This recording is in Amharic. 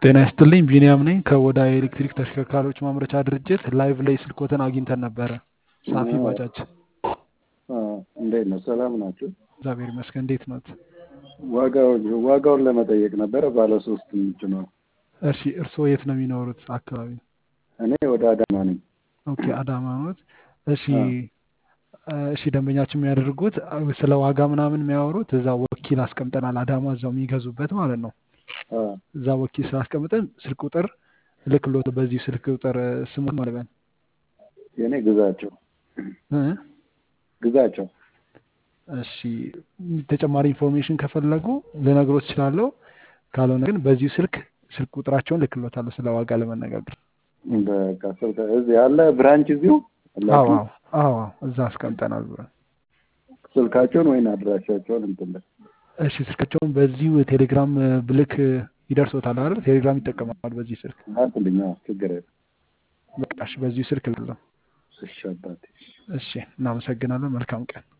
ጤና ይስጥልኝ ቢኒያም ነኝ ከወዳ የኤሌክትሪክ ተሽከርካሪዎች ማምረቻ ድርጅት ላይቭ ላይ ስልኮትን አግኝተን ነበረ ሳፊ ባጃጅ እንዴት ነው? ሰላም ናቸው? እግዚአብሔር ይመስገን እንዴት ኖት ዋጋውን ዋጋውን ለመጠየቅ ነበረ። ባለ ሶስት ምንጭ ነው። እሺ እርስዎ የት ነው የሚኖሩት አካባቢ እኔ ወደ አዳማ ነኝ። ኦኬ አዳማ ኖት እሺ እሺ ደንበኛችን የሚያደርጉት ስለ ዋጋ ምናምን የሚያወሩት እዛ ወኪል አስቀምጠናል አዳማ እዛው የሚገዙበት ማለት ነው እዛ ወኪል ስላስቀምጠን ስልክ ቁጥር ልክሎት በዚህ ስልክ ቁጥር ስሙት ማለት ነው የእኔ ግዛቸው እ ግዛቸው እሺ ተጨማሪ ኢንፎርሜሽን ከፈለጉ ልነግሮት እችላለሁ። ካልሆነ ግን በዚሁ ስልክ ስልክ ቁጥራቸውን ልክሎታለሁ ስለ ዋጋ ለመነጋገር። በቃ ስልክ እዚህ ያለ ብራንች እዚሁ አዎ አዎ አዎ እዛ አስቀምጠናል ብለን ስልካቸውን ወይን አድራሻቸውን እንትን በል። እሺ ስልካቸውን በዚሁ ቴሌግራም ብልክ ይደርሶታል አይደል? ቴሌግራም ይጠቀማል በዚህ ስልክ። ላክልኝ። አዎ ችግር የለም። በቃ እሺ በዚሁ ስልክ ልለው። እሺ አባቴ። እሺ እናመሰግናለን። መልካም ቀን።